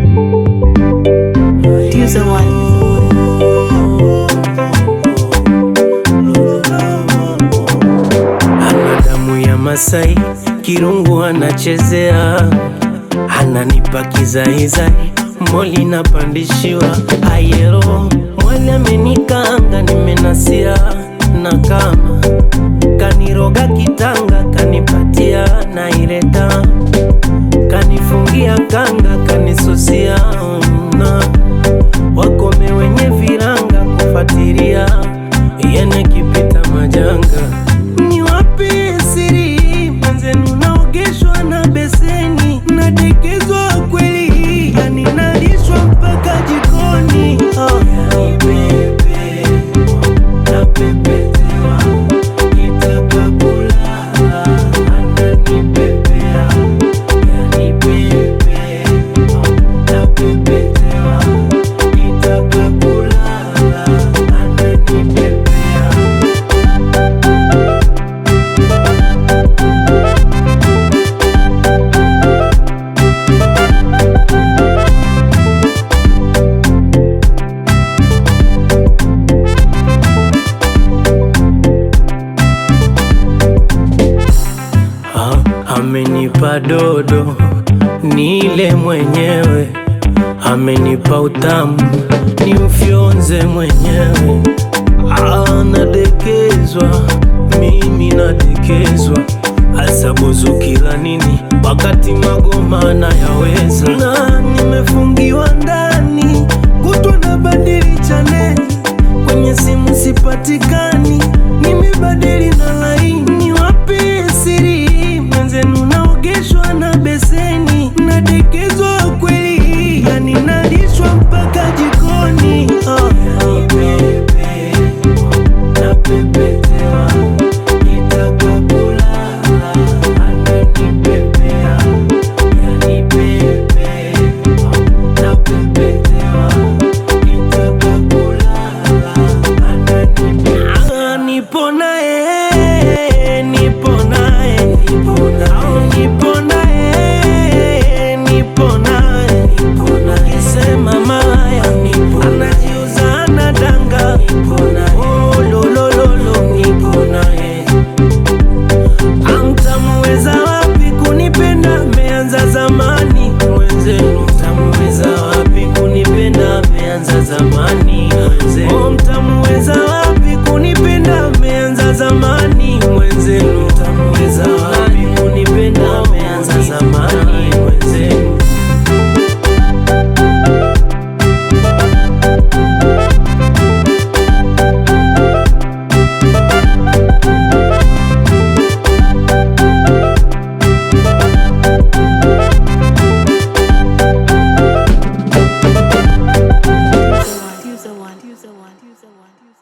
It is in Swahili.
User one. Ana damu ya Masai, kirungu anachezea, ananipa kizaizai, moli napandishiwa ayero, mwali amenikaanga, nimenasia na kama kaniroga kitanga, kanipatia naireta, kanifungia kanga, kanisusia na wakome wenye viranga kufatiria yene kipita majanga ni wapi siri mwenzenu naogeshwa na beseni nadekezwa kweli yani nalishwa mpaka jikoni oh. yani pepe napepetewa kitaka kulala ananipepea yani pepe napepetewa kitaka kulala ananipepea Ah, amenipa dodo nile mwenyewe, amenipa utamu ni ufyonze mwenyewe. Ah, nadekezwa mimi nadekezwa, asabuzu kila nini wakati magoma nayaweza, na nimefungiwa ndani kutwa na badili chaneli kwenye simu sipatikani, nimebadili na laini. Wapi siri mwenzenu, naogeshwa na beseni, nadekezwa kweli, yani nalishwa mpaka jikoni. Oh, yani pepe, napepetewa, kitaka kulala, ananipepea, yani pepe, napepetewa, kitaka kulala, ananipepea. Nipo naye, nipo naye, nipo naye, nipo naye, nipo naye, nipo naye. Akisema malaya, nipo anajiuza anadanga, nipo naye. Oh, lo, lo, lo, lo, nipo naye. Amtamuweza wapi kunipenda? Ameanza zamani mwenzenu. Mtamuweza wapi kunipenda? Ameanza zamani mwenzenu. Oh, mtamuweza wapi kunipenda? Ameanza zamani mwenzenu. Mtamuweza wapi kunipenda? Ameanza zamani mwenzenu. User one. User one. User one. User one.